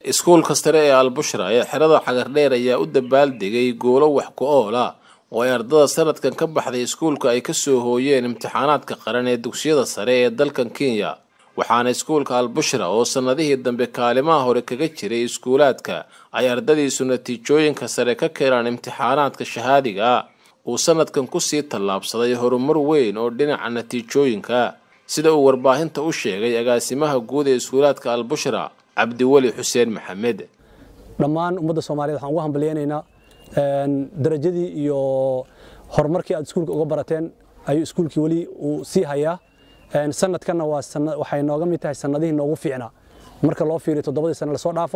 iskuulka sare ee albushra ee xerada xagardheer ayaa u dabaaldegay goolo wax ku oola oo ay ardada sanadkan ka baxday iskuulka ay kasoo hooyeen imtixaanaadka qaran ee dugsiyada sare ee dalkan kenya waxaana iskuulka albushra oo sannadihii dambe kaalimaha hore kaga jiray iskuulaadka ay ardadiisu natiijooyinka sare ka keenaan imtixaanaadka shahaadiga uu sanadkan kusii tallaabsaday horumar weyn oo dhinaca natiijooyinka sida uu warbaahinta u sheegay agaasimaha guud ee iskuulaadka albushra cabdiweli xuseen maxamed dhammaan ummadda soomaaliyed waxaan ugu hambalyaynaynaa darajadii iyo horumarkii aad iskuulka uga barateen ayuu iskuulkii weli uu sii hayaa sanadkanna waxay nooga mid tahay sanadihii noogu fiicnaa marka loo fiiriyo toddobadii sane lasoo dhaafo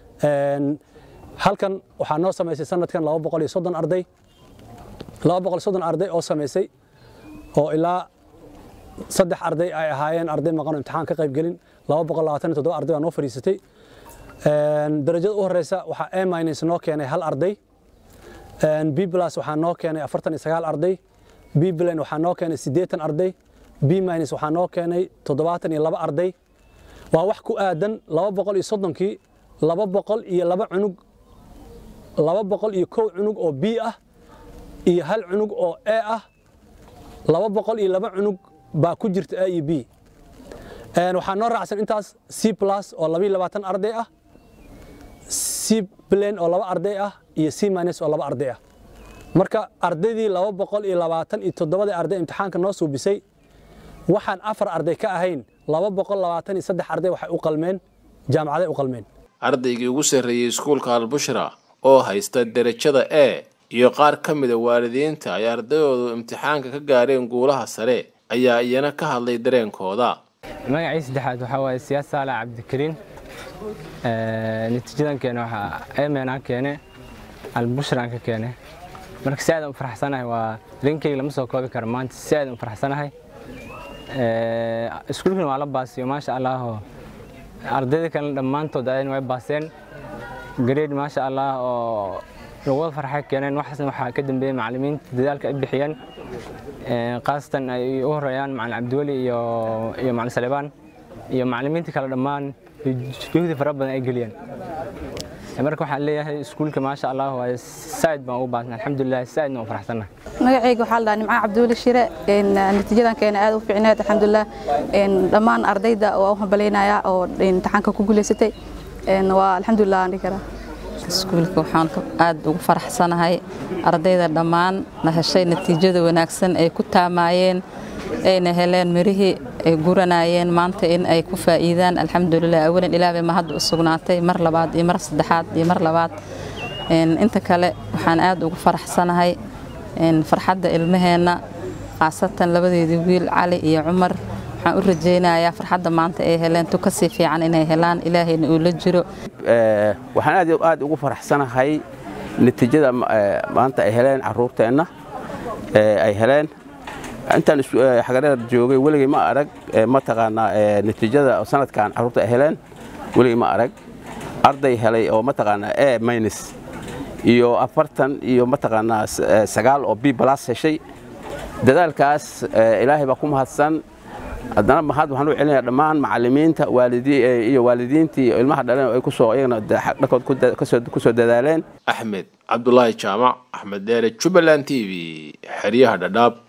halkan waxaa noo samaysay sanadkan laba boqol iyo soddon arday laba boqol soddon arday oo samaysay oo ilaa saddex arday ay ahaayeen arday maqan oo imtixaan ka qayb gelin laba boqol labaatan iyo toddoba arday baa noo fadhiisatay darajada u horeysa waxaa a minus noo keenay hal arday b plus waxaa noo keenay afartan iyo sagaal arday b plan waxaa noo keenay siddeetan arday b minus waxaa noo keenay toddobaatan iyo laba arday waa wax ku aadan laba boqol iyo soddonkii laba boqol iyo laba cunug laba boqol iyo kow cunug oo b ah iyo hal cunug oo a ah laba boqol iyo laba cunug baa ku jirta a iyo b waxaa noo raacsan intaas c plus oo labayo labaatan arday ah c plan oo laba arday ah iyo c minus oo laba arday ah marka ardaydii laba boqol iyo labaatan iyo toddobadii arday imtixaanka noo suubisay waxaan afar arday ka ahayn laba boqol labaatan iyo saddex arday waxay u qalmeen jaamacaday u qalmeen ardaygii ugu sarreeyey iskuulka albushra oo haysta derajada e iyo qaar ka mida waalidiinta ay ardayoodu imtixaanka ka gaareen guulaha sare ayaa iyana ka hadlay dareenkooda magacii saddexaad waxaa waaye siyaas saalax cabdikariin natiijadan keene waxaa emenaan keene albushran ka keene marka si aadan u faraxsanahay waa rinkeyga lama soo koobi karo maanta si aadan u faraxsanahay iskuulkana waa la baasiyo maasha allaahoo ardayda kalena dhammaantood ayana way baaseen gareed maasha allah oo lagwada farxay keeneen waxaasna waxaa ka dambeeyey macallimiinta dadaalka ay bixiyeen khaasatan ay u horeeyaan macallin cabdiweli iyo iyo macallin salebaan iyo macallimiinta kale dhammaan juhdi fara badan ay geliyeen marka waxaan leeyahay iskuulka maasha allah waa saaid baan ugu baasnay alxamdulilah saaidna waan faraxsannahay magacayga waxaa la dhahaa nimco cabdiweli shire natiijadan keena aad u fiicneed alxamdulilah dhammaan ardayda waa u hambalaynayaa oo imtixaanka ku guulaysatay waa alxamdulilah aan dhihi karaa iskuulka waxaan aad ugu faraxsanahay ardayda dhammaan la heshay natiijada wanaagsan ay ku taamaayeen ayna heleen mirihii ay guranayeen maanta in ay ku faa'iidaan alxamdulilah awalan ilaahbay ma hadda u sugnaatay mar labaad iyo mar saddexaad iyo mar labaad inta kale waxaan aad ugu faraxsanahay farxadda ilmaheenna khaasatan labadeedii wiil cali iyo cumar waxaan u rajaynayaa farxadda maanta ay heleen tu ka sii fiican inay helaan ilaahayna uu la jiro waxaan aad aad ugu faraxsanahay natiijada maanta ay heleen caruurteenna ay heleen intaan xagareer joogay weligay ma arag mataqaanaa natiijada sanadkan caruurta ay heleen weligay ma arag arday helay oo mataqaanaa e minus iyo afartan iyo mataqaanaa sagaal oo b plus heshay dadaalkaas ilaahay baa ku mahadsan haddana mahad waxaan u celinayaa dhammaan macallimiinta iyo waalidiintii ilmaha dhaleen ay kusoo iyagana dhankood ku soo dadaaleen axmed cabdulaahi jaamac axmed deere jubbaland t v xeryaha dhadhaab